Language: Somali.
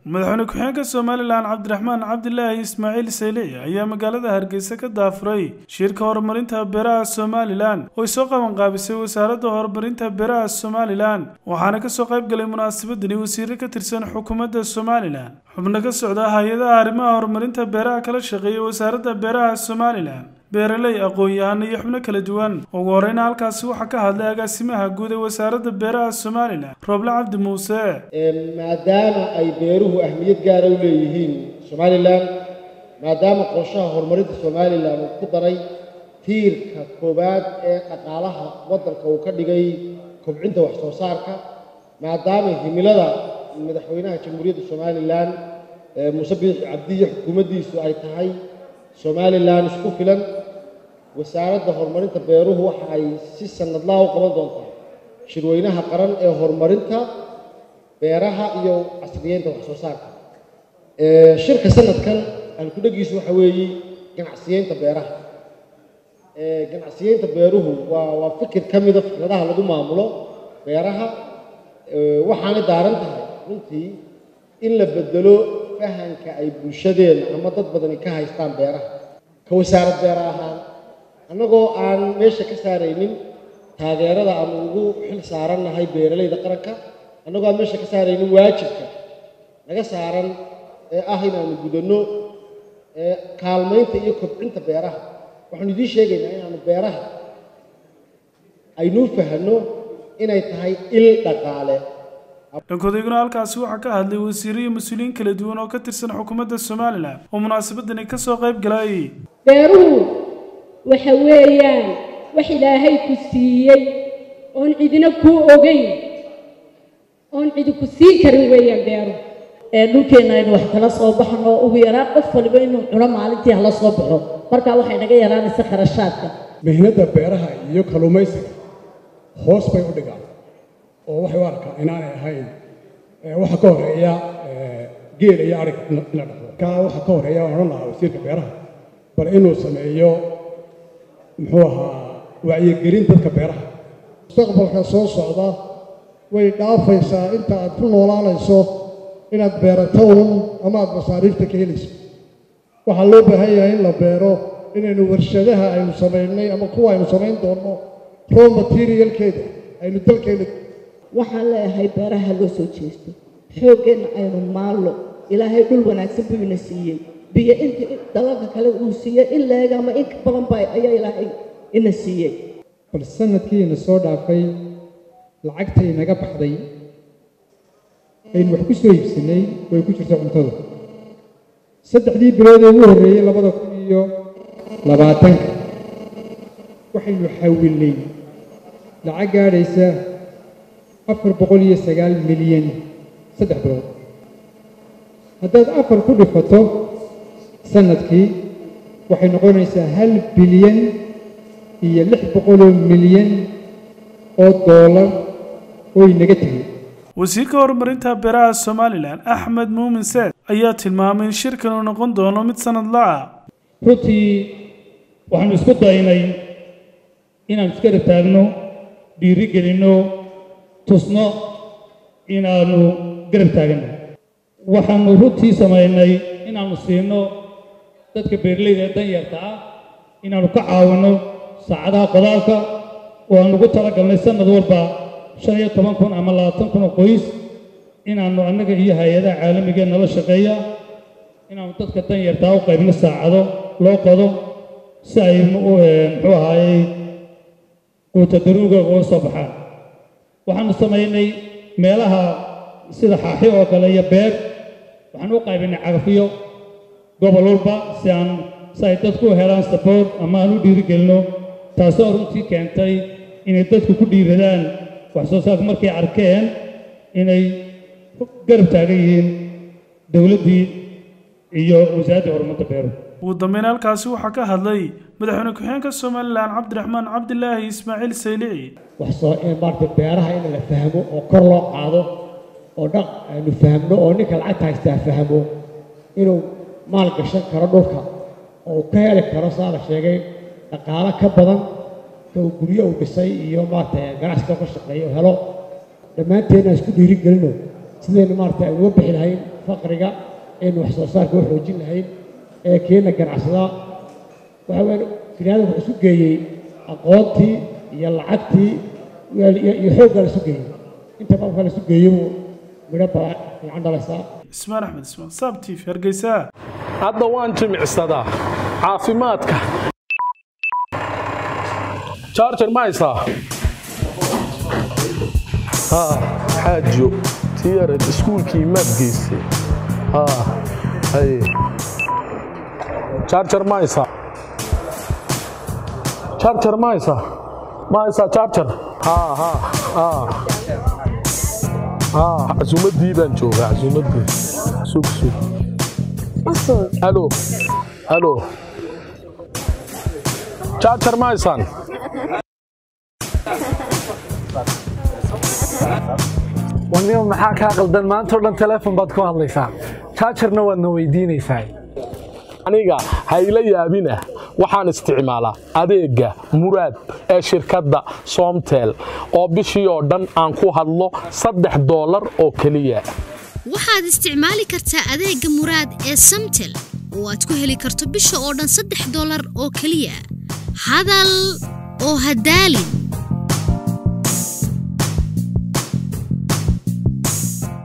madaxweyne ku-xigeenka somalilan cabdiraxmaan cabdilaahi ismaaciil saylici ayaa magaalada hargeysa ka daafuray shirka horumarinta beeraha somalilan oo ay soo qaban qaabisay wasaaradda horumarinta beeraha somalilan waxaana kasoo qayb galay munaasabadani wasiire ka tirsan xukuumadda somalilan xubno ka socda hay-adaha arrimaha horumarinta beeraha kala shaqeeya wasaaradda beeraha somalilan beeraley aqoon-yahano iyo xubno kala duwan ugu horeyna halkaasi waxaa ka hadlay agaasimaha guud ee wasaaradda beeraha somalilan rooble cabdi muuse maadaama ay beeruhu ahmiyad gaara u leeyihiin somalilan maadaama qorshaha horumarinta somalilan uu ku daray tiirka koowaad ee dhaqaalaha waddanka uu ka dhigay kobcinta wax soo saarka maadaama himilada madaxweynaha jamhuuriyadda somalilan muuse biixi cabdi iyo xukuumaddiisu ay tahay somalilan isku filan wasaaradda horumarinta beeruhu waxa ay si sanadlaha u qaban doontaa shirweynaha qaran ee horumarinta beeraha iyo casriyeynta wax soo saarka shirka sanadkan alkudhagiisu waxa weeye ganacsiyeynta beeraha ganacsiyeynta beeruhu waa waa fikir ka mida fikradaha lagu maamulo beeraha waxaanay daaran tahay runtii in la bedelo fahanka ay bulshadeena ama dad badani ka haystaan beeraha ka wasaarad beera ahaan annagoo aan meesha ka saaraynin taageerada aanu ugu xil saarannahay beeralayda qaranka annagoo aan meesha ka saaraynin waajibka naga saaran ee ah inaanu gudanno kaalmaynta iyo kobcinta beeraha waxaanu idiin sheegaynaa inaanu beeraha aynuu fahanno inay tahay il dhaqaale dhankodayguna halkaasi waxaa ka hadlay wasiiro iyo mas-uuliyiin kala duwan oo ka tirsan xukuumadda somalilan oo munaasabadani ka soo qayb galay beeruhu waxa weeyaan wax ilaahay ku siiyey oon cidina kuu ogeyn oon cidi ku siin karin weeyaan beeruhu ee dhulkeenna aynu wax kala soo baxno ugu yaraan qof waliba inuu cuno maalintii hala soo baxo markaa waxay naga yaraanaysa kharashaadka mihnada beeraha iyo kalluumaysiga hoos bay u dhigaan oo waxay u arkaan inaanay ahayn waxa ka horeeya geela iyo arig in la dhaqdo kaa waxa ka horeeya aan odhan lahaa wasiirka beeraha bal inuu sameeyo muxuu ahaa wacyigelin dadka beeraha mustaqbalka soo socda way dhaafaysaa inta aad ku noolaanayso inaad beerato un ama aad masaariifta ka helayso waxaa loo baahan yahay in la beero inaynu warshadaha aynu samaynay ama kuwa aynu samayn doonno raw materialkeeda aynu dalkeena waxaan leeyahay beeraha loo soo jeesto xooggeenna aynu maallo ilaahay dhul wanaagsan buu ina siiyey biyo intii dalalka kale uu siiyey in leega ama in ka badan ba ayaa ilaahay ina siiyey bal sanadkiina soo dhaafay lacagtay naga baxday aynu wax ku soo iibsanay way ku jirta cuntada saddexdii bilood ee ugu horreeyey labada kun iyo labaatanka waxaynu xawilnay lacag gaadhaysa afar boqol iyo sagaal milyan saddex bilood haddaad afar ku dhifato sanadkii waxay noqonaysaa hal bilyan iyo lix boqoloo milyan oo doolar oo inaga tegay wasiirka horumarinta beeraha somalilan axmed muumin seed ayaa tilmaamay in shirkan uu noqon doono mid sanad la-ah runtii waxaanu isku daynay inaan iskara taagno dhiiri gelinno tusno inaannu garab taaganno waxaannu runtii samaynay inaannu siinno dadka beeralayda ee danyarta ah inaannu ka caawinno saacadaha qodaalka oo aan ugu talagalnay sannad walba shan iyo toban kun ama labaatan kun oo qoys inaannu annaga iyo hay-adaha caalamigee nala shaqeeya inaannu dadka danyartaa u qaybno saacado loo qodo si ay muxuu ahaayey quutadaruuga uga soo baxaan waxaanu samaynay meelaha sida xaaxi oo kale iyo beer waxaan u qaybinay cagafiyo gobol walba si aan si ay dadku u helaan saboort ama aan u dhiirigelino taasoo runtii keentay inay dadku ku dhiiradaan wax soo saarka markay arkeen inay garab taagan yihiin dowladdii iyo wasaaraddii horumarinta beeruhu ugu dambeyn halkaasi waxaa ka hadlay madaxweyne ku-xigeenka somalilan cabdiraxmaan cabdilaahi ismaaciil saylici waxsoo maarata beeraha in la fahmo oo kor loo qaado oo dhaq aynu fahmno oo ninka lacagta haystaa fahmo inuu maal gashan karo dhulka oo uu ka heli karo saa la sheegay dhaqaalo ka badan ka uu guryo uu dhisay iyo maarata ganacsiga ka shaqeeyo helo dhammaanteedna isku dhiiri gelino sidaynu maarata aynu uga bixi lahayn faqriga aynu wax soo saarka u xoojin lahayn ee keena ganacsadaa waxa weeyaan biniaadamku wuxuu isu geeyey aqoontii iyo lacagtii iyo xooggaa la isu geeyey inta marka la isu geeyo buu midho baa fiican dhalaysaa ismaan axmed ismaan saab t v hargeysa hadda waan jimicsadaa caafimaadka charger ma haysaa haa xaajo tiyarad iskuulkii maad geysay haa haye charger ma haysaa charger ma haysaa ma haysaa charger haa haa haa haa casuumaddii baan joogaa casuumaddii sug sug halo halo charger ma haysaan wanima maxaa kaa qaldan maanta o dhan teleefon baad ku hadlaysaa jaajarna waadna weydiinaysaa aniga ha ila yaabina waxaan isticmaalaa adeegga muraad ee shirkadda soomtel oo bishii oo dhan aan ku hadlo saddex doolar oo keliya waxaad isticmaali kartaa adeegga muraad ee samtel oo aad ku heli karto bisha oo dhan saddex doolar oo keliya hadal oo hadaalin